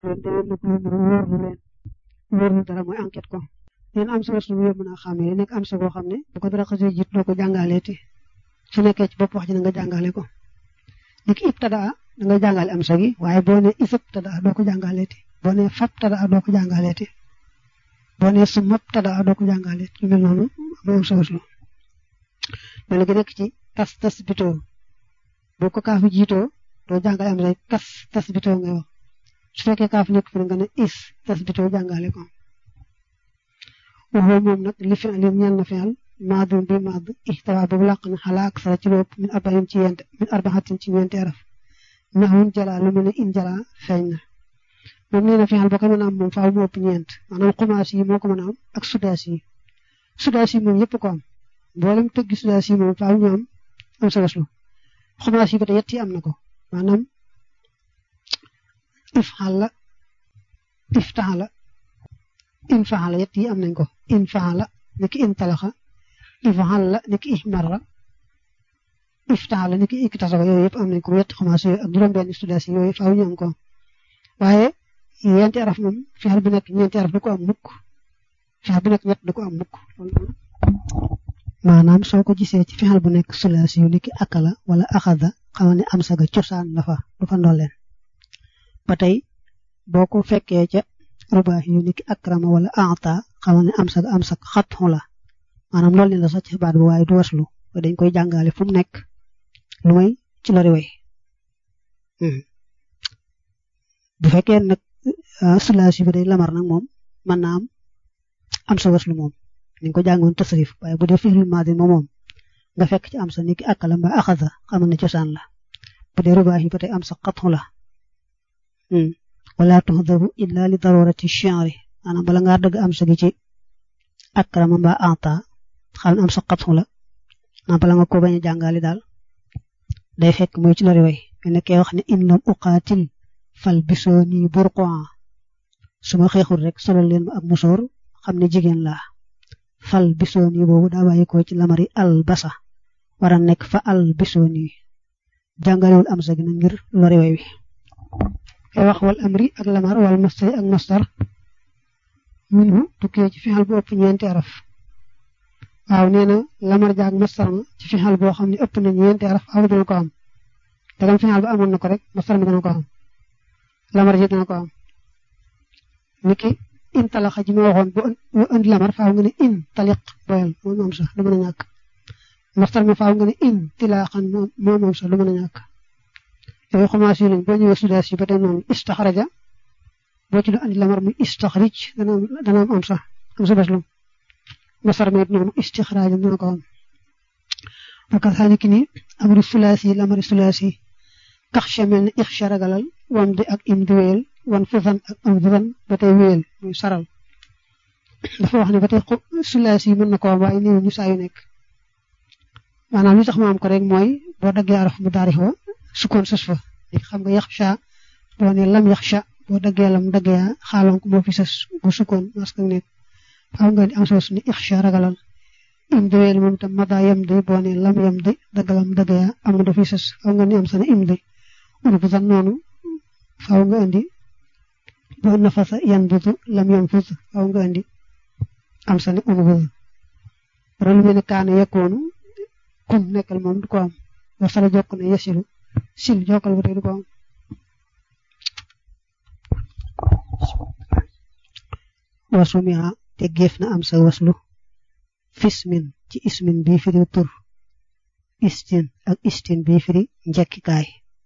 doon te na ko wóor lu leen wóor lu dara mooy enquête ko leen am sa waslu bu yóbbu naa xàmmee nekk am sa boo xam ne bu ko dara xasee jiit doo ko jàngaleeti su nekkee ci bopp wax ji na nga jàngale ko niki ibtadaa da nga jàngale am sa gi waaye boo ne isab tadaa doo ko jàngaleeti boo ne fab tadaa doo ko jàngaleeti boo ne sumab tadaa doo ko jàngaleeti lu mel noonu mooy am sa waslu mel gi nekk ci tas tas bitoo boo ko kaafu jiitoo doo jàngale am say tas tas bitoo ngay wax su fekkee kaafu nekk fi nga ne is tas bitoo jàngale ko waxoo moom nag li fi alim ñeel na fi'al maadum bi maad ixtawa boobu làq na xalaa ak sara ci lépp min arbain ci yent min arbaxatin ci ñeenti araf naxwun jala lu mel ne in jala feeñ na moom nee na fi'al boo ko mën a am moom faaw mu ëpp ñeent maanaam xumaas yi moo ko mën a am ak sudaas yi sudaas yi moom yëpp ko am mboolem tëggi sudaas yi moom faaw ñu am am sa waslu xumaas yi ba tey yett yi am na ko maanaam ifxala iftaxala in faxala yett yi am nañ ko in faxala niki in talaxa ifxala niki ihmarra iftaxala niki iktasaba yooyu yëpp am nañ ko yett xumaas yooyu ak juróom-benn studias yooyu faaw ñu am ko waaye yenti araf moom fexeel bu nekk ñeenti araf du ko am mukk fexeel bu nekk ñett du ko am mukk maanaam soo ko gisee ci fexeel bu nekk sulaas yu niki akala wala axada xamal ne am saga cosaan la fa du fa ndolleen ba tey boo ko fekkee ca rubaax yu niki akrama wala ata xamal ne am saga am sag xatxu la maanaam loolu ne la sax ci baat bi waaye du waslu dañ koy jàngale fu mu nekk lu may ci lori way bu fekkee nag sulaas yi ba day lamar nag moom mën naa am am sa waslu moom ni ko jàngoon tasrif waaye bu dee fi'il maadi moom moom nga fekk ci am sa niki akala mbaa axada xamal ne cosaan la bu dee rubaax yi ba tey am sa xatxu la wala tuxdabu illa li darurati shi'ri maanaam bala ngaa dëgg am sa gi ci akrama mbaa anta xam am sa xatxu la naa bala nga ko bañ a jàngale daal day fekk muy ci lori way mais ne kee wax ne in lam uqaatil fal bisoo nii burqoan su ma xeexul rek solol leen ma ab musóor xam ne jigéen laa fal bisoo nii boobu daa bàyyi ko ci lamari al basa war a nekk fa al bisoo nii jàngalewul am sa gi na ngir lori way wi kay wax wal amri ak lamar wal mastari ak mastar minhu tukkee ci fexal bu ëpp ñeenti araf waaw nee na lamar jaag mastar ma ci fexal boo xam ne ëpp na ñeenti araf aw dana ko am dagam fexal ba amoon na ko rek mastar mi dana ko am lamar ji dana ko am niki in talaxa ji ma waxoon bu indi lamar faaw nga ne in taliq boyal moom am sax du mën a ñàkk mastar mi faaw nga ne in tilaaxan moom am sax du mën a ñàkk yooyu commencé nañ boo ñëwee sudaas yi ba tey noonu istaxraja boo ci doon andi lamar muy istaxrij dana am dana am sax am sa bés lu masar mi it noonu istixraaj dana ko am bakal xaani ki ni amri sulaas yi lamari sulaas yi kax chamel ne ixcha ragalal wam di ak im di wéyal wan fufan ak am fufan ba tey wéyal muy saral dafa wax ne ba tey sulaas yi mën na ko am waaye néew ñu saa yu nekk maanaam li tax ma am ko rek mooy boo daggee araf mu daarix wa sukkoon sës fa léegi xam nga yaxsha boo ne lam yaxsha boo daggee lam daggee xaaloon ko moo fi sës bu sukkoon maska nekk faaw nga di am sos ni ixsha ragalal im di wéyal moom itam mada yem di boo ne lam yem di daggalam daggee am na dafi sës faaw nga ni am sa ne im di urbutan noonu faaw nga indi boo nafasa yan butu lam yem fut faaw nga indi am sa ne unbud wala lu mel ne kaane yekkoonu kun nekkal moom du ko am wasala jokk ne yasilu sil jokkal ba tey du ko am wasumia te géef na am sa waslu fismin ci ismin bii firi tur istin ak istin bii firi njekkikaay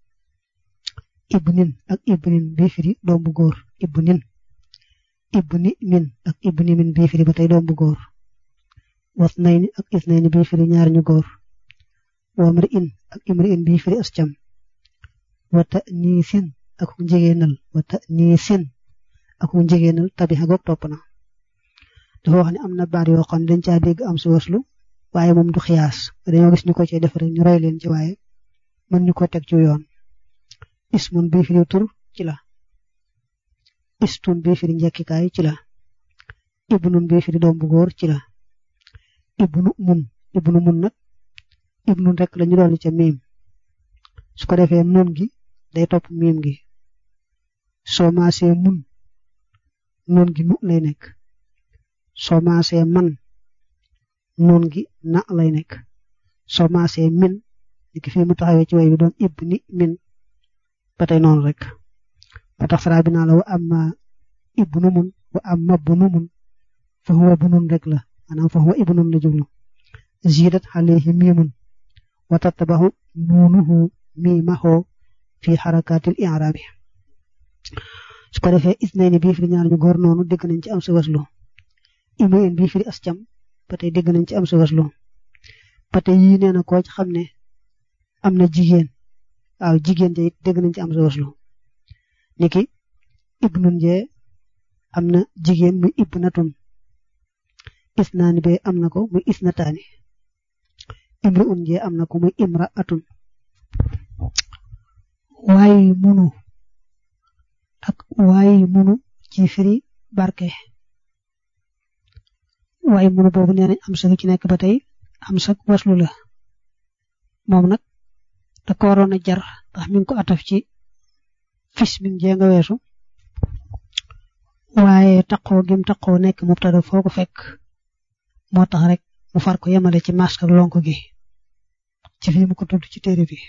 ibnin ak ibnin bii firi doom bu góor ibnin ibni min ak ibni min bii firi ba tey doom bu góor wasnayni ak isnayni bii firi ñaar ñu góor wamri in ak imri in bii firi ascam wata niisin ak njegeenal wata niisin ak njegeenal tabi xagoog topp na dafa wax ne am na baat yoo xam ne dañ caa dégg am si waslu waaye moom du xiyaas dañoo gis ñu ko cee def rek ñu roy leen ci waaye mën ñu ko teg ci yoon ismun bii firi tur ci la istun bii firi njekkikaay ci la ibnun bii firi doom bu góor ci la ibnu mun ibnu mun nag ibnun rek la ñu dolli ca miim su ko defee nun gi day topp miim gi soo maasee mun noon gi nu lay nekk soo maasee man noon gi na lay nekk soo maasee min di ki fii mu taxawee ci way bi doon ib ni min ba tey noonu rek ba tax fara bi naa la wa amma ibnu mun wa amma bunu mun fa huwa bunun rek la maanaam fa huwa ibnun la jublu zidat alayhi miimun wa tattabahu nuunuhu miimahu fi xarakaatil i'raabi su ko defee isnayni bii firi ñaar ñu góor noonu dégg nañ ci am sa waslu imayin bii firi ascam ba tey dégg nañ ci am sa waslu ba tey yii nee na koo ci xam ne am na jigéen waaw jigéen ja it dégg nañ ci am sa waslu niki ibnun jee am na jigéen muy ibnatun isnaani bee am na ko muy isnataani imru un jee am na ko muy imra atun waaye munu ak waaye munu ci firi barke waaye munu boobu nee nañ am sa ci nekk ba tey am sa waslu la moom nag da ko waroon a jar ndax mi ngi ko ataf ci fis mi ngi jee nga weesu waaye taqoo gim taqoo nekk mubtada foo ko fekk moo tax rek mu far ko yemale ci masque ak lonk gi ci fii mu ko tudd ci téere bi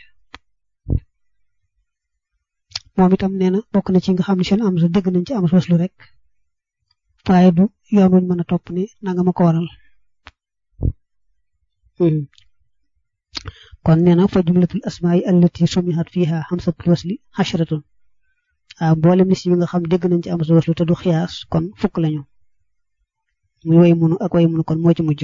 moom itam nee na bokk na ci nga xam ne seen am sa dëgg nañ ci am sa waslu rek waaye du yoon wuñ mën a topp ni nanga ma ko waral kon nee na fa jumlatul asmaa yi allati sumihat fiha hamsatul wasli xashratun waaw mboolem lis yi nga xam dégg nañ ci am sa waslu te du xiyaas kon fukk lañu muy way munu ak way munu kon moo ci mujj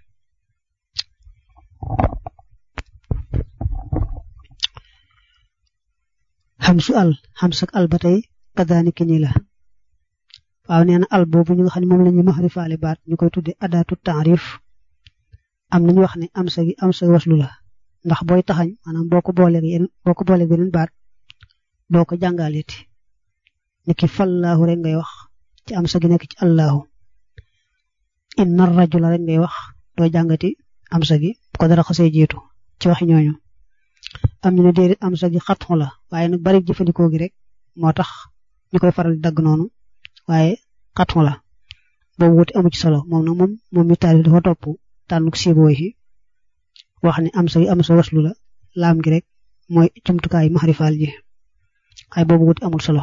xamsu al xamsak al ba tey kadaaniki ni la waaw nee na al boobu ñu nga xam ne moom la ñuy maxrifaale baat ñu koy tudde adaatu taarif am nañu wax ne am sa gi am sa waslu la ndax booy taxañ maanaam boo ko booleeg yeneen boo ko booleeg beneen baat doo ko jàngaleeti niki fallaahu rek ngay wax ci am sa gi nekk ci allahu inna rajula rek ngay wax doo jàngati am sa gi bu ko dara xasee jiitu ci waxi ñooñu am ñu ne déedéet am sa gi xatxu la waaye nag bari jëfandikoo gi rek moo tax ñu koy faral di dagg noonu waaye xatxu la boobu wuti amu ci solo moom nag moom moom mi taal dafa topp tànnuk siiboo yi wax ne am sa gi am sa waslu la laam gi rek mooy jumtukaay maxrifaal ji waaye boobu wuti amul solo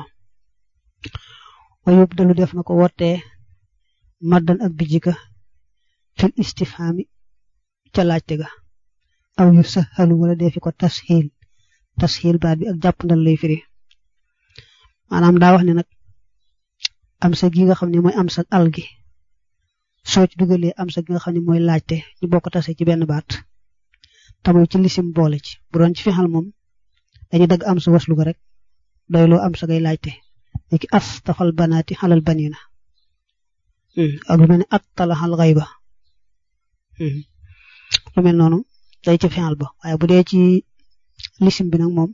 wayub dalu def na ko wottee maddan ak bijjika fil istifhaami ca laajte ga aw yu sahalu wala defi ko tasxiil tasxiil baat bi ak jàppandal lay firi maanaam daa wax ne nag am sa gi nga xam ne mooy am sa al gi soo ci dugalee am sa gi nga xam ne mooy laajte ñu bokk tase ci benn baat tamuy ci lisim boole ci bu doon ci fexal moom dañuy dagg am sa waslu ko rek doyloo am sa ngay laajte léegi as tafal banaati xalal banina ak lu mel ne at talaxal xayba lu mel noonu day ci fexal ba waaye bu dee ci lisim bi nag moom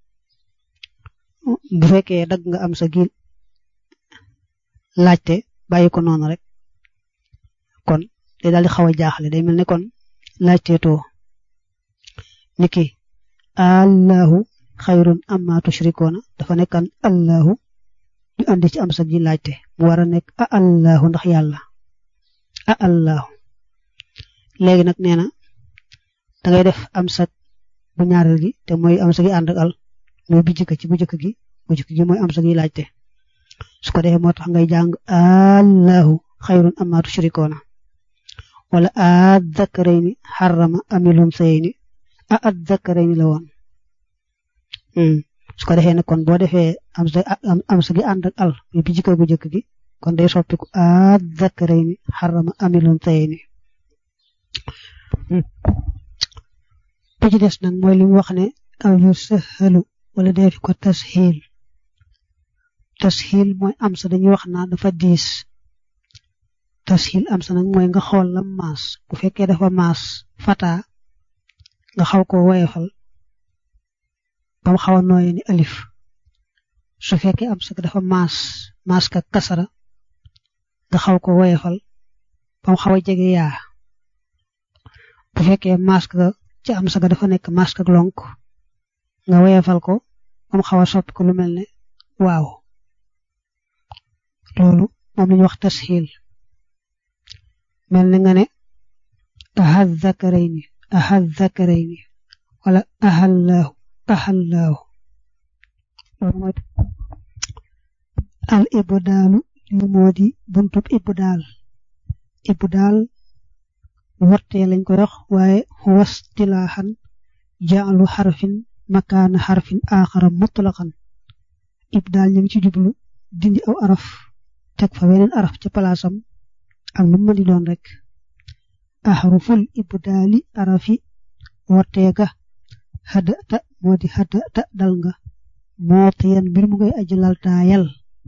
bu fekkee dagg nga am sa gi laajte bàyyi ko noonu rek kon day daal di xaw a jaaxle day mel ne kon laajte too niki allahu xayrun amma tushrikoona dafa nekkan allahu ñu andi ci am sa gi laajte mu war a nekk a allahu ndax yàlla a allahu léegi nag nee na da ngay def am sa bu ñaareel gi te mooy am sa gi ànd ak al mooy bu jëkk ci bu jëkk gi bu jëkk gi mooy am sa gi laajte su ko defee moo tax ngay jàng allahu xayrun amma tushrikoona wala adzakarayni xarama amilum sayni a adzakarayni la woon su ko defee nag kon boo defee am sa am sa gi ànd ak al muy bi jikko bu jëkk gi kon day soppiku adzakarayni xarama amilum sayni bi ci des nag mooy li mu wax ne aw yu sahalu wala defi ko tasxiil tasxiil mooy am sa dañuy wax naa dafa diis tasxiil am sa nag mooy nga xool la maas bu fekkee dafa maas fata nga xaw ko woyefal ba mu xaw a nooyee ni alif su fekkee am sa dafa maas maas ka kasara nga xaw ko woyefal ba mu xaw a jege yaa bu fekkee maas ka ci am sa dafa nekk maas ka lonk nga woyefal ko ba mu xaw a soppi ko lu mel ne waaw loolu moom la ñuy wax tasxiil mel ni nga ne ahad zakarayni ahad zakarayni wala ahallaahu ahallaahu loolu mooy al ibdaalu li moo di buntub ibdaal ibdaal wartee lañ koy wax waaye wastilaaxan jaalu xarfin makaana xarfin aaxara mutlaqan ibdaal ñu ngi ci jublu dindi aw araf teg fa weneen araf ca palaasam ak nu mu di doon rek ahruful ibdaali arafi warteega hadata moo di hadata dal nga mootiyan mbir mu ngay aji laltaayal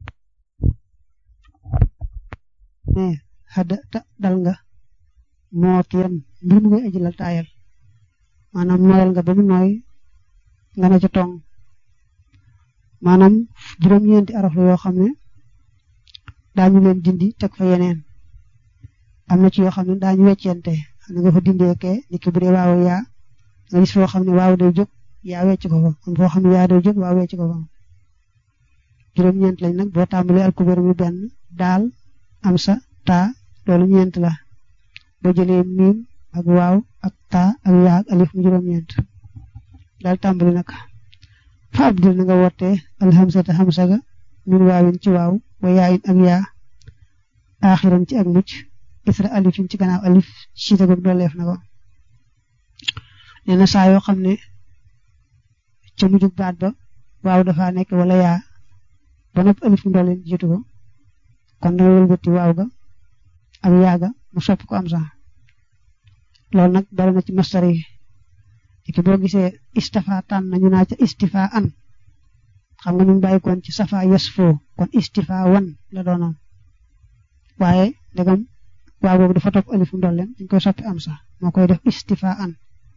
mais hadata dal nga mootiyan mbir mu ngay aji laltaayal maanaam nooyal nga ba mu nooy nga ne ca tong maanaam juróom-ñeenti araf la yoo xam ne daañu leen dindi teg fa yeneen am na ci yoo xam ne daañu weccente xam ne nga fa dindee kee ni ki bu dee waaw yaa nga gis foo xam ne waaw day jóg yaa wecc ko fa am foo xam ne yaa day jóg waaw wecc ko fa juróom-ñeent lañ nag boo tàmbalee alkubeer mi benn daal am sa taa loolu ñeent la boo jëlee miim ak waaw ak taa ak yaa ak alif mu juróom-ñeent daal tàmbali nag fa abdil na nga wootee alhamsata hamsa ga min waawin ci waaw wa yaayin ak yaa aaxiran ci ak mucc isra alifin ci gannaaw alif siita goog dooleef na ko nee na saa yoo xam ne ca mujjug baat ba waaw dafa nekk wala yaa ba nopp alif mu dooleen jiitu ko kon danga wëlbati waaw ga ak yaa ga mu sopp ko am sax loolu nag bari na ci mastar yi ki boo gisee istafa tànn nañu naa ca istifa an xam nga ñu ngi bàyyikoon ci safa yes foo kon istifa wan la doonoon waaye ndegam waaw boobu dafa topp alif mu dolleen dañ koy soppi am sax moo koy def istifa an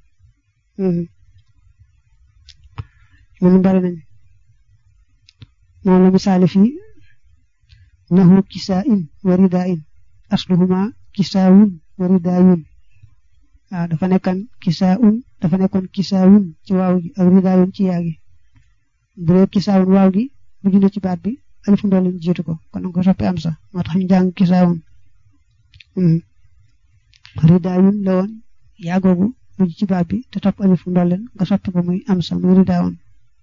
ñun bari nañ moom la misaali fii nahu kisaa in wa ridaa in asluhuma kisaawun wa ridaayun waaw dafa nekkan kisaawun dafa nekkoon kisaawun ci waaw gi ak ridaayun ci yaa gi bu dee kisaawun waaw gi bu junne ci baat bi alif ndolleen jiitu ko kon nga ko soppi am sax moo tax ñu jàng kisaawun ridaayun la woon yaa googu mujj ci baat bi te topp alif ndolleen nga soppi ko muy am sax muy ridaawun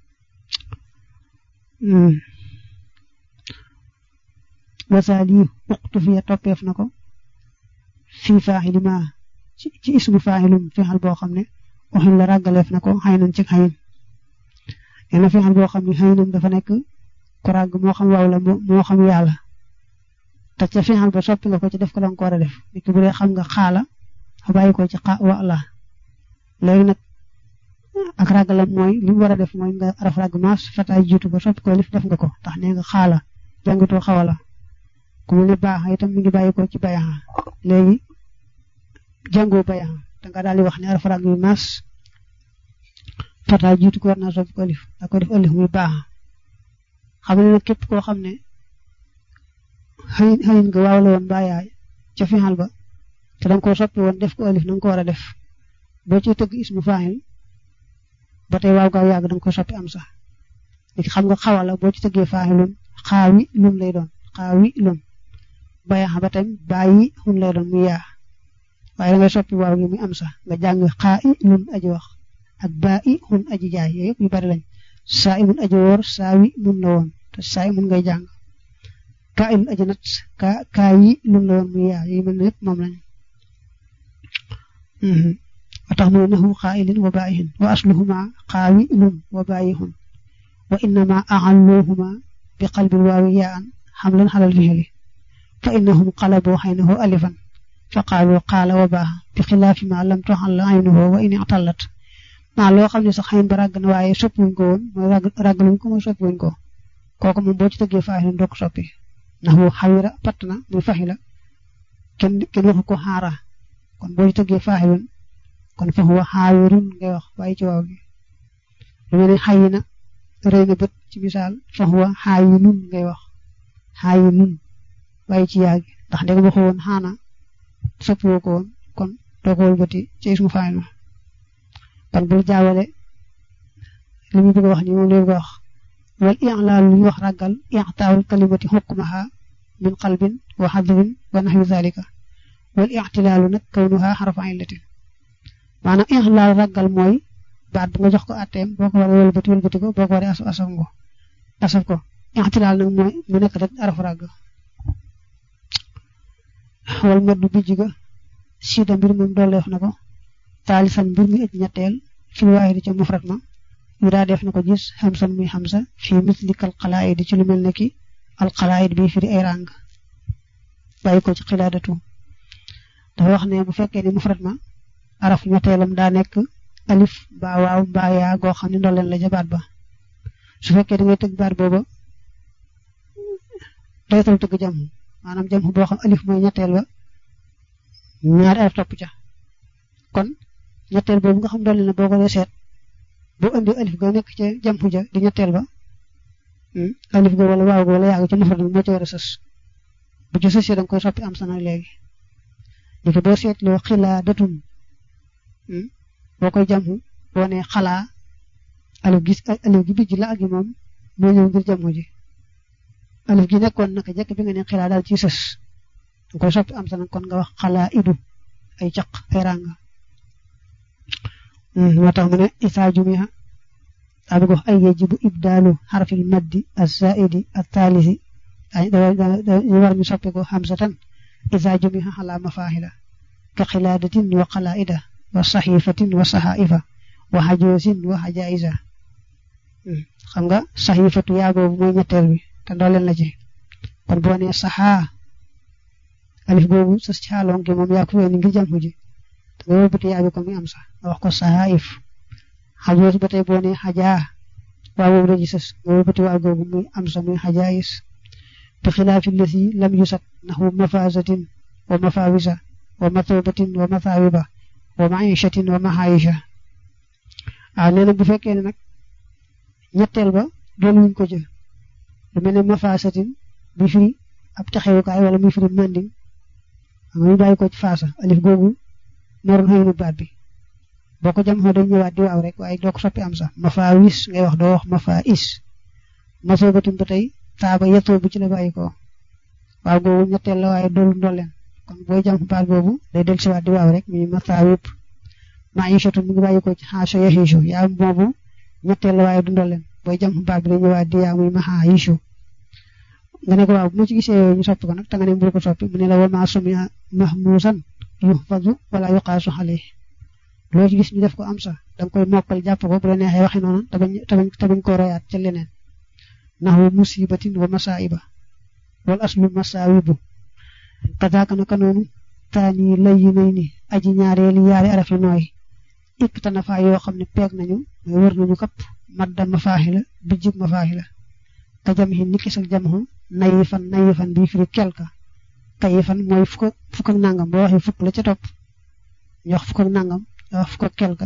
wasaal yi uqtu fiya toppeef na ko fii faaxili ma ci ismu faaxilum fexal boo xam ne waxin la ràggaleef na ko xëy nañ ci xayin nee na fexal boo xam ne xëy nañ dafa nekk ku ràgg moo xam waaw la moo xam yàlla te ca fexal ba soppi nga ko ci def ko la nga ko war a def nit ki bu dee xam nga xaala xa bàyyi ko ci xa wa la léegi nag ak ràggalam mooy li mu war a def mooy nga araf ràgg maas fataay jiitu ko soppi ko lif def nga ko tax nee nga xaala jàngatoo xawala ku mu ne baax itam mi ngi bàyyi ko ci bayaxa léegi jàngoo bayaxa da nga daal di wax ne araf ràgg yu maas fataay jiitu ko war naa soppi ko lif da ko def alif muy baax xam ne nag képp koo xam ne xëyin xëyin nga waaw la woon bàyyaay ca fixal ba te danga koo soppi woon def ko alif na nga ko war a def boo ci tëgg ismu faahil ba tey waaw gaaw yàgg danga ko soppi am sax léegi xam nga xawala boo ci tëggee faahilun xaawi lum lay doon xaawi lum bayaxa ba tam bàyyi xun lay doon muy yaa waaye da ngay soppi waaw gi muy am sax nga jàng xaa i lun aji wax ak baa i xun aji jaay yooyu yëpp yu bari lañ saa i mun aji woor saa wi mun la woon te saa i mun ngay jàng kaa i lun aji nat kaa kaa yi lun la woon muy yaa yooyu mel ne yëpp moom lañ wa tax mu nahu xaailin wa baayihin wa asluhuma xaawi lun wa baayihun wa innama axalluhuma bi qalbil waawi yaan xamlan xalal fixili fa innahum qalaboo xaynahu alifan fa qaalu qaala wa baax bi xilaafi ma lam toxal aynuhu wa in ixtallat maa loo xam ne sax xayin ba ràgg na waaye soppiwuñ ko woon mooy ràgg ràggaluñ ko mooy soppiwuñ ko kooku moom boo ci tëggee faxilin doo ko soppi ndax mu xawira patt na muy faxila kenn kenn waxu ko xaara kon boo ci tëggee faxilin kon fa huwa xaawirun ngay wax waaye ci waaw gi lu mel ne xayi na rëy na bët ci misaal fa huwa xaayinun ngay wax xaayinun waaye ci yaa gi ndax ndeg waxu woon xaana soppiwoo ko woon kon doo ko wëlbati ci ismu faayil kon bul jaawale li mu bëgg a wax ni moom lay bëgg a wax wal i'laal lu ñu wax ragal i'taawul kalimati hukmaha min qalbin wa xadrin wa naxwi zalika wal ixtilaalu nag kawnuha xarafa illatin maanaam ixtilaal raggal mooy baat bi nga jox ko atteem boo ko waree wëlbati wëlbati ko boo ko waree asaf asaf ko asaf ko ixtilaal nag mooy mu nekk rek arafu ràgg wal meddu bijj ga siida mbir moom dooleef na ko taalisan mbir mi ëj ñetteel fi waahidi ca mufrat ma yu daa def na ko gis xamsan muy xamsa fii mislikal xalaayid ci lu mel ne ki al xalaayid bi firi ay ràng bàyyi ko ci xilaadatu dafa wax ne bu fekkee ni mufrat ma araf ñetteelam daa nekk alif mbaa waaw mbaa yaa goo xam ne ndolleen la ja baat ba su fekkee da ngay tëgg baat booba doytal tëgg jam maanaam jam boo xam alif mooy ñetteel ba ñaari araf topp ca kon ñetteel boobu nga xam ndolleen la boo ko dee seet boo indi alif ga nekk ca jam ja di ñetteel ba alif ga wala waaw ga wala yaa ga ca mufrad moo ci war a sës bu ci sësee da nga koy soppi am sa nag léegi léegi boo seetloo xilaa datum boo koy jàmm boo ne xalaa alif gi alif gi bijj la ak yi moom moo ñëw ngir jàmm ji alif gi nekkoon naka jekk bi nga ne xilaa daal ci sës da koy soppi am sa nag kon nga wax xalaa idu ay caq ay ràng moo tax mu ne isaa jumiha daa bëgg wax ay yajibu ibdaalu xarfil maddi az-zaidi at-taalisi dañu war ñu soppi ko xamsatan isaa jumiha xalaa mafaahila ka xilaadatin wa xalaida wa saxiifatin wa saxaifa wa xajoosin wa xajaisa xam nga saxiifatu yaa boobu mooy ñetteel bi te ndooleen la ci kon boo nee saxaa alif boobu sa xaaloon gi moom yaa ko fee ni ngir jàmm ji te nga wëlbati yaa bi ko muy am sax nga wax ko saxaif xajoos ba tey boo nee xajaa waa boobu daji sës nga wëlbati waa googu muy am sa muy xajaayis bi xilaafi lasi lam yusat naxu mafasatin wa mafawisa wa matoobatin wa mathawiba wa maishatin wa mahaisha waaw nee na bu fekkee ne nag ñetteel ba doon wuñ ko jël lu mel ne mafasatin bi firi ab taxewukaay wala muy firi manding xam nga ñu bàyyi ko ci faasa alif googu moroon xëyunu baat bi boo ko jam xoo day ñëwaat di waaw rek waaye doo ko soppi am sax mafawis ngay wax doo wax mafais matoobatin ba tey taaba yettoo bu ci la bàyyi ko waaw googu ñetteel la waaye doolu ndolleen kon booy jam baat boobu day del siwaat di waaw rek mi masaawib maishatu mu ngi bàyyi ko ci xaasha yahishu yaa boobu ñetteel la waaye du ndolleen booy jam baat bi day ñëwaat di yaa muy mahaishu nga ne ko waaw bu ma ci gisee ñu soppi ko nag te nga ne mbir ko soppi mu ne la wa ma sumia mahmusan yuhfadu wala yuqaasu xale loo ci gis ñu def ko am sax danga koy mokkal jàpp ko bu la neexee waxi noonu te bañ te bañ ko royaat ca leneen naxu musibatin wa masaiba wal aslu masaawibu kadaaka naka noonu taani lay yi nay ni aji ñaareeli yaari arafi nooy ikk tanafa yoo xam ne peeg nañu mooy wër nañu kapp madda mafaaxi la bijjib mafaaxi la ka jam xin ni kisak jam xu nayi fan nayi fan bii firi kelka kayi fan mooy fukk fukk ak nangam boo waxee fukk la ca topp ñu wax fukk ak nangam ñu wax fukk ak kelka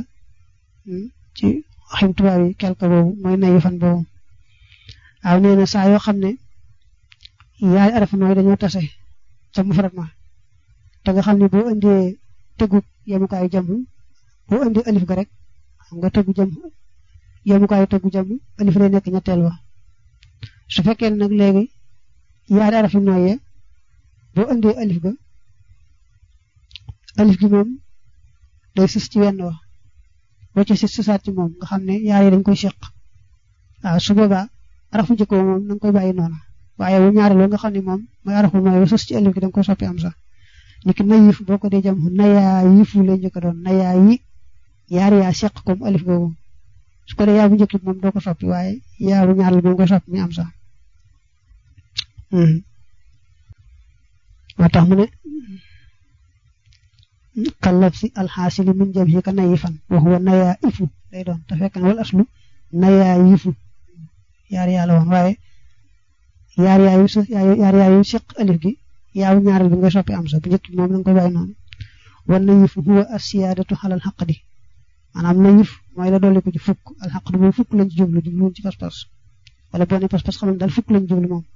ci waxim tubaab yi kelka boobu mooy nayi fan boobu waaw nee na saa yoo xam ne yaari arafi nooy dañoo tase ca mufrad ma te nga xam ne boo indee tegu yemukaayu jàmm boo indee alif ga rek xam nga tegu jàmm yemukaayu tegu jàmm alif lay nekk ñetteel ba su fekkee nag léegi yaari araf yu nooyee boo indee alif ga alif gi moom day sës ci wenn wa boo ci sës sësaat ci moom nga xam ne yaar yi dañ koy seq waaw su boobaa arafu njëkkoo moom da nga koy bàyyi noonu waaye bu ñaareel nga xam ne moom mooy arafu nooy sës ci alif gi da nga koy soppi am sax niki na yif boo ko dee jam nayaa yifu lay njëkk doon nayaa yi yaar yaa seq comme alif googu su ko dee yaa bu njëkk moom doo ko soppi waaye yaa bu ñaareel moom nga soppi mi am sax moo tax mu ne kallab si alxaasili min jam yi ka nayi fan wa huwa nayaa ifu lay doon te fekk na wal aslu nayaa yifu yaar yaa la woon waaye yaar yaa yu yaar yaa yu seq alif gi yaaw ñaareel bi nga soppi am sa bu njëkk moom danga koy bàyyi noonu wan na yif huwa asiyaadatu xalal xaqdi maanaam na yif mooy la dolli ko ci fukk al xaqdi moom fukk lañ ci jublu jubluwuñ ci pas-pas wala boo ne pas-pas xam ne daal fukk lañ jublu moom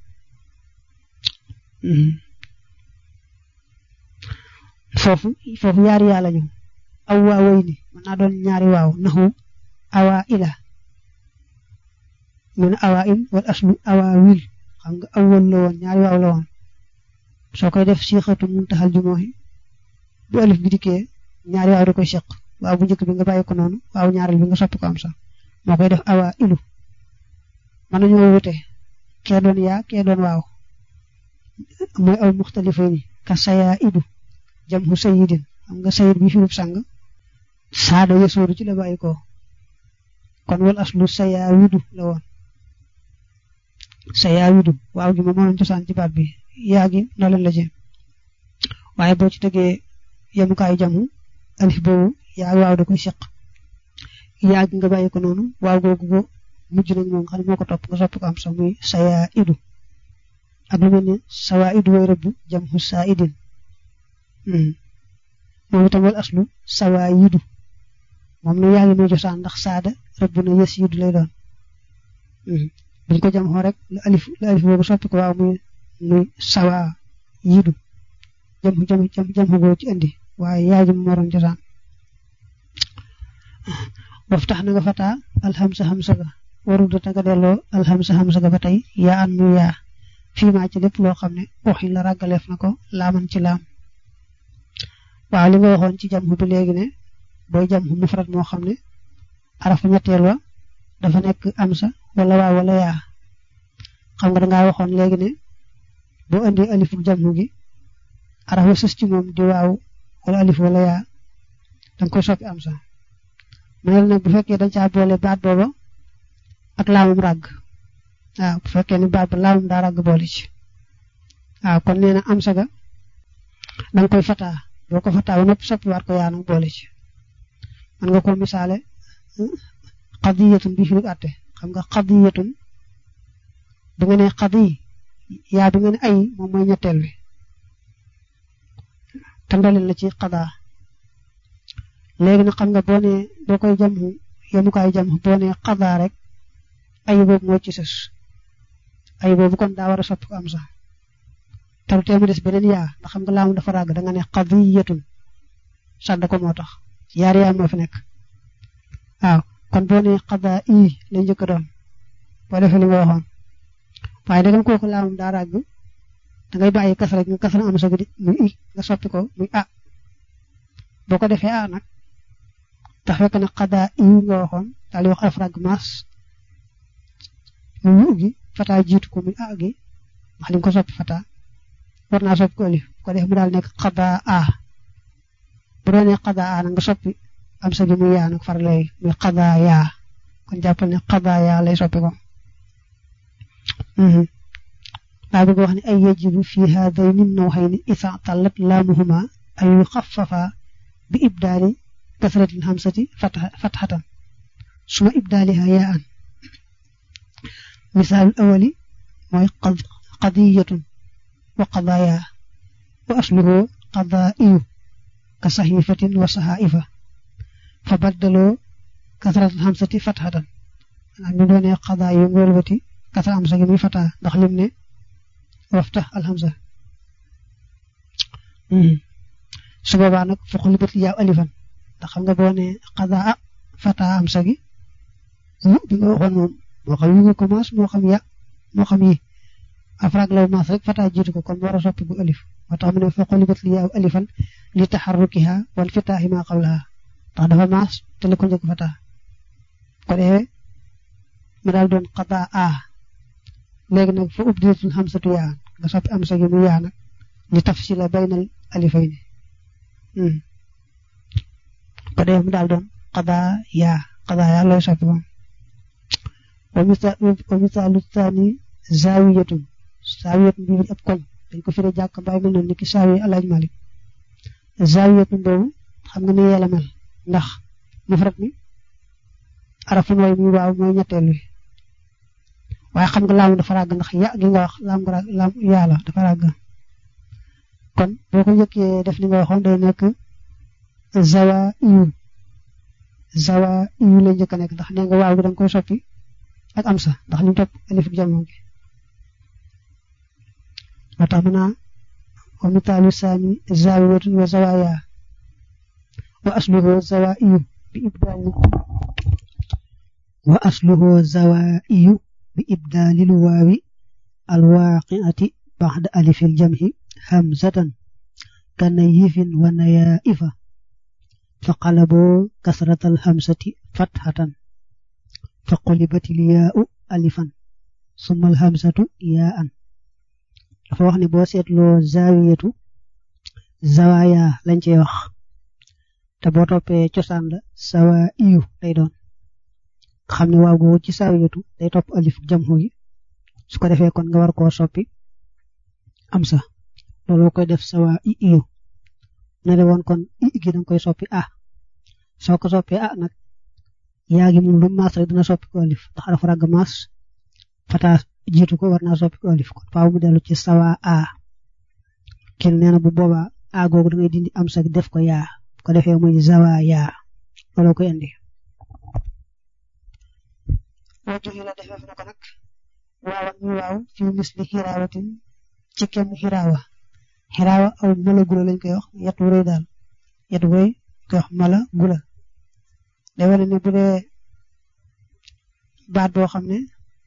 foofu foofu yaari yaa lañu aw waaway ni mën naa doon ñaari waaw naxu awa ila mu ne awa il wal aslu awa wil xam nga awwal la woon ñaari waaw la woon soo koy def siixatu muntaxal jumooxi bu alif bi dikkee ñaari waaw da koy seq waaw bu njëkk bi nga bàyyi ko noonu waaw ñaareel bi nga soppi ko am sax moo koy def awa ilu mën nañoo wute kee doon yaa kee doon waaw mooy aw muxtalifa ni ka sayaa idu jam hu sayidin xam nga sayid bi firub sang saada yasoodu ci la bàyyi ko kon wal aslu sayaa widu la woon sayaa widu waaw gi ma mënoon cosaan ci baat bi yaa gi noo leen la ci waaye boo ci tegee yemukaayu jamu alif boobu yaa waaw da koy seq yaa gi nga bàyyi ko noonu waaw googu ko mujj nag moom xam ne moo ko topp nga soppi ko am sax muy sayaa idu ak lu mel ne sawaa idu way rëbb jam hu saa idin moom itam wal aslu sawaa yidu moom ne yaa ngi may cosaan ndax saada rëbb na yës yidu lay doon buñ ko jam xoo rek la alif la alif boobu soppi ko waaw muy muy sawaa yidu jam jam jam jam xugoo ci indi waaye yaa ji mu waroon cosaan waftax na nga fataa alhamsa hamsa ga warul da nga delloo alhamsa hamsa ga ba tey yaa an muy yaa fii maa ci lépp loo xam ne waxin la ràggaleef na ko laaman ci laam waaw li nga waxoon ci jamxu bi léegi ne booy jamxu mufrad moo xam ne arafu ñetteel wa dafa nekk amsa wala waaw wala yaa xam nga dangaa waxoon léegi ne boo indi alifu jamxu gi araf wa sës ci moom di waaw wala alif wala yaa danga koy soppi amsa manel nag bu fekkee dañ caa boole baat booba ak laamum ràgg waaw bu fekkee ni baat ba laamum daa ràgg boole ci waaw kon nee na amsa ga danga koy fataa boo ko fataa ba noppi soppi waat ko yaa nag boole ci man nga ko misaale xadiyatun bi fi àtte xam nga xadiyatun bu nga ne xadi yaa bi nga ne ay moom mooy ñetteel bi te ndoleel la ci xadaa léegi nag xam nga boo nee boo koy jamxu yemukaay jamxu boo nee xadaa rek ay boobu moo ci sës ay boobu kon daa war a soppi ko am sax taru tee mu des beneen yaa ndax xam nga laamu dafa ràgg da nga ne xadiyatun sàdd ko moo tax yaari yaa moo fi nekk waaw kon boo nee xadaa i lay njëkk doon boo defee li nga waxoon waaye dagam kooku laamum daa ràgg da ngay bàyyi kasara nga kasara am sa gi muy i nga soppi ko muy a boo ko defee a nag te fekk na xadaa i nga waxoon daal di wax araf ràgg maas mu yu gi fataa jiitu ko muy a gi ndax li nga ko soppi fataa war naa soppi ko alif ko def mu daal nekk xadaa a bu doonee xadaa a nag nga soppi am sa gi muy yaa nag far lay muy xadaa yaa kon jàppal ne xadaa yaa lay soppi ko daa bëgg wax ne ay yajibu fi haadayni nawxayni isa tallat laamuhuma ay yuxaffafa bi ibdaali kasratil hamsati fatxatan suma ibdaaliha yaa an misaalul awali mooy qadiyatun wa qadaaya wa asluhu qadaa'iyu ka saxiifatin wa saxaa'ifa fa baddaloo kasratil hamsati fatxatan maanaam ñu doonee qadaayu ngóolbati kasra am sa gi muy fataa ndax lim ne wafta alhamza su boobaa nag fa xulibat yaaw alifan ndax xam nga boo ne xadaa fataa am sa gi bi nga waxoon moom moo xam yi nga commence moo xam ya moo xam yi afraag law maas rek fataa jiitu ko kon war a soppi bu alif moo tax mu ne fa xulibat yaaw alifan li taxarrukiha wal fitaahi ma qablaha ndax dafa maas te la ko njëkk fataa ko defee mu daal doon xadaa a léegi nag fa ubdilatul xamsatu yaa nga soppi am sa gi mu yaa nag li tafsila baynal alifayni ko dee mu daal doon xadaa yaa xadaa yaa lay soppi moom wa misaalu taani zaawiyatun zaawiyatun bi ab koñ dañ ko firee jàkk mbaay mel noonu ni ki saawi alaaj malik zaawiyatun boobu xam nga ni yeela mel ndax mufrad mi arafun way muy waaw mooy ñetteel wi waaye xam nga laamu dafa ràgg ndax ya gi nga wax laam nga ràgg laam yaa la dafa ràgg kon boo ko njëkkee def li nga waxoon day nekk zawa iyu zawa iyu lay njëkk a nekk ndax nee nga waaw gi da nga koy soppi ak am sa ndax li mu topp alif gi jamono gi moo tax mu naa wa mitaalu saani zawiyatun wa zawaya wa asluhu zawa iyu bi ibdaali wa asluhu zawa iyu bi ibdaalil waawi alwaaqiati baxda alifil jamhi hamzatan kana yifin wa nayaifa fa qalabu kasratal hamzati fathatan fa qulibatil yaa'u alifan summa al hamzatu yaa'an dafa wax ni boo seetloo zawiyatu zawaya lañ cey wax te boo toppee cosaan la sawa iyu lay doon xam ne waaw googu ci zawiyatu day topp alif jamhu gi su ko defee kon nga war koo soppi am sa loolu koy def sawa i iyu na de woon kon i gi danga koy soppi a soo ko soppee a nag yaa gi moom lu maas rek dina soppi ko alif ndax dafa ràgg maas fata jiitu ko war naa soppi ko alif kon faaw mu dellu ci sawa a kin nee na bu boobaa a googu da ngay dindi am sa def ko yaa ko defee muy zawa yaa loolu koy indi boo joxe la defee na ko nag waaw ñu waaw fi misli xiraawatin ci kem xiraawa xiraawa aw mala gula lañ koy wax yet wu rëy daal yet wu rëy koy wax mala gula day wane ne bu dee baat boo xam ne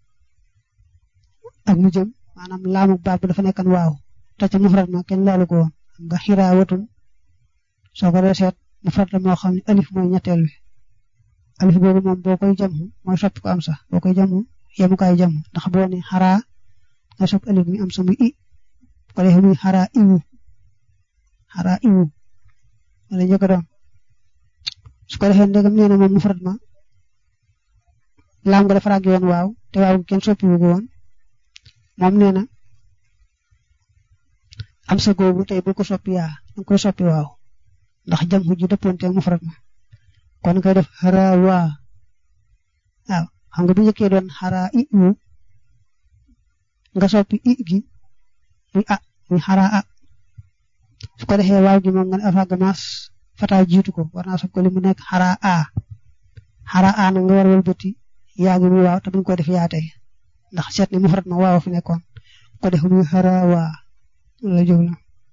ak mu jëm maanaam laamu baat bi dafa nekkan waaw te ca mufrad ma kenn laalu ko woon xam nga xiraawatun soo ko dee seet mufrad la moo xam ne alif mooy ñetteel bi alif googu moom boo koy jam mooy soppi ko am sax boo koy jam yemukaay jam ndax boo ne xaraa nga soppi alif mi am sa muy i ko defee muy xaraa iwu xaraa iwu wala njëkk doon su ko defee ndegam nee na moom mufrad ma laam nga dafa ràgg woon waaw te waaw kenn soppi wu ko woon moom nee na am sa googu tey bu ko soppi yaa danga koy soppi waaw ndax jam ju dëppoonte mufrad ma kon koy def xaraa waa waaw xam nga bu njëkkee doon xaraa i wu nga soppi i gi muy a muy xaraa a su ko defee waaw gi moom nga ne afag maas fata jiitu ko war naa soppi ko li mu nekk xaraa a xaraa a nag nga war wëlbati yaa gi muy waaw te buñ ko def yaa tey ndax seet ni mufrad ma waaw fi nekkoon ko def muy xaraa waa la jublu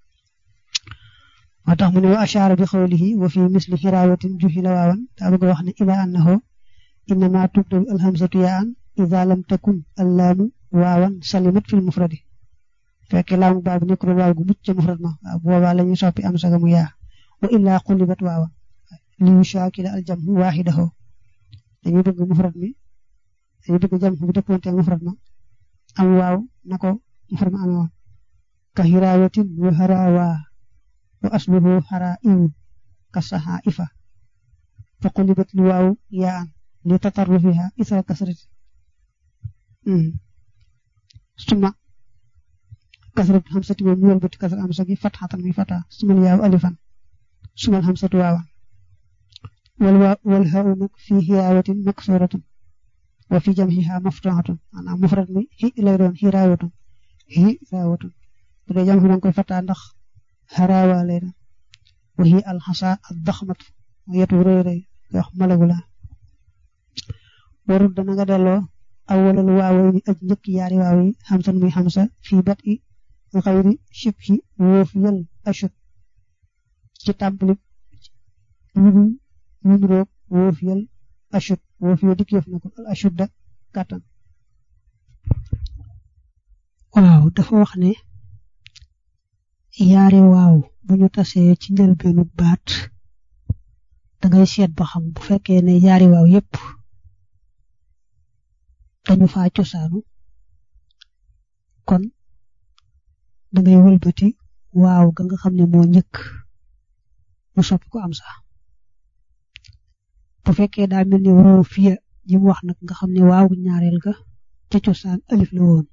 moo tax mu ne wa ashaara bi xawlihi wa fi misli xiraawatin juhila waawan daa bëgg wax ne ila annahu innama tubdalu alhamzatu yaan ida lam takun allaamu waawan salimat fil mufradi fekkee laamu baabu nekkul waaw gu mucc ca mufrad ma waaw boobaa la ñuy soppi am saga mu yaa wa illaa qulibat waawan li yushaakila aljamhu waaxidahu dañuy bëgg mufrad mi dañuy bëgg jam bi dëppoonte mufrad ma am waaw na ko mufrad ma amee woon ka xiraawatin wa harawaa wa asluhu xaraa iwu ka saxaa ifa fa qulibat li waaw yaan li tatarrufiha isra kasrati suma kasratu xamsati moom ñu wëlbati kasra am sagi fatxatan mi fata sumal yaaw alifan sumal xamsatu waawan wal waa wal haaw nag fi xiraawatin maksuratun wa fi jamxiha maftuhatun maanaam mufrad mi xi lay doon xiraawatun xiraawatun bu dee jam xi danga koy fata ndax xaraawa lay doon wa hi alxasa ad daxmat yet wu rëy rëy koy wax malagu la warul dana nga delloo awwalal waaway ni aj njëkk yaari waaw yi xamsan muy xamsa fii bat i xayri shib hi woof yal ashut ci tàmbali ñu ñu roog woof yal ashut woof yo dikk yëf na ko al ashut da kàttan waaw dafa wax ne yaari waaw bu ñu tasee ci njëlbeenu baat dangay seet ba xam bu fekkee ne yaari waaw yépp dañu faa cosaanu kon dangay wëlbati waaw ga nga xam ne moo njëkk mu soppi ko am sax bu fekkee daa mel ni woo fiya ji mu wax nag nga xam ne waaw ñaareel ga ca cosaan alif la woon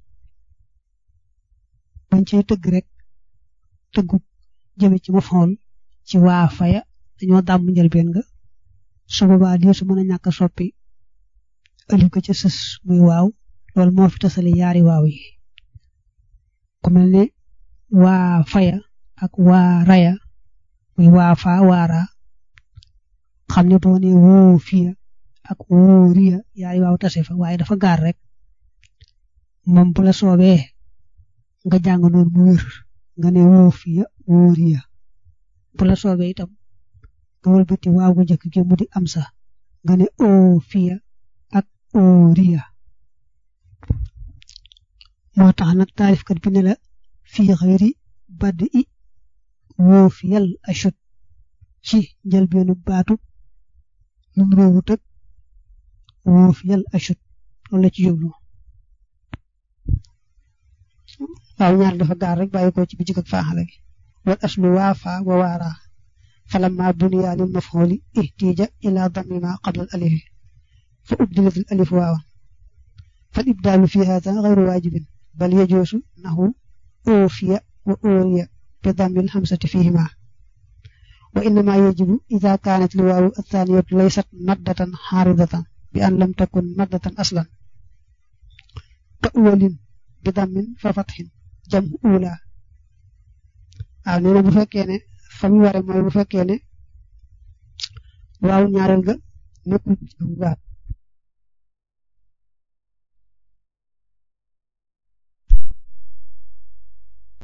bañ cay tëgg rek tëggu jëme ci ma fool ci waa faya dañoo dàmm njëlbeen nga su boobaa di su mën a ñàkk a soppi alif ga ca sës muy waaw loolu moo fi tasale yaari waaw yi ku mel ne waa faya ak waa raya muy waa fa waara xam ne boo ne woo fiya ak woo riya yaari waaw tase fa waaye dafa gaar rek moom bu la soobee nga jàng noonu mu wér nga ne woo fiya woo riya bu la soobee itam nga wëlbati waaw gu njëkk gi mu di am sa nga ne oo fiya ak oo riya moo tax nag taarifkat bi ne la fii xëyri badi i wóof yal ashut ci njëlbeenu baatu lum réewut ak wóof yal ashut loolu la ci jublu waaw ñaar dafa gaar rek bàyyi ko ci bi jik ak faaxale gi wal aslu waafa wa waara falamma buniya lil mafxuli ihtija ila dami ma qabla al alifi fa ubdilat al alif waawan fal ibdaalu fi hada gayru waajibin bal yajuusu nahu oofiya wa ooriya bi dami al hamsati fihima wa innama yajibu ida kaanat li waawu athaniyatu laysat maddatan xaaridatan bi an lam takun maddatan aslan ka uwalin bi damin fa fatxin jam ula waaw nee na bu fekkee ne fa mu ware mooy bu fekkee ne waaw ñaareel ga nekkul ci baat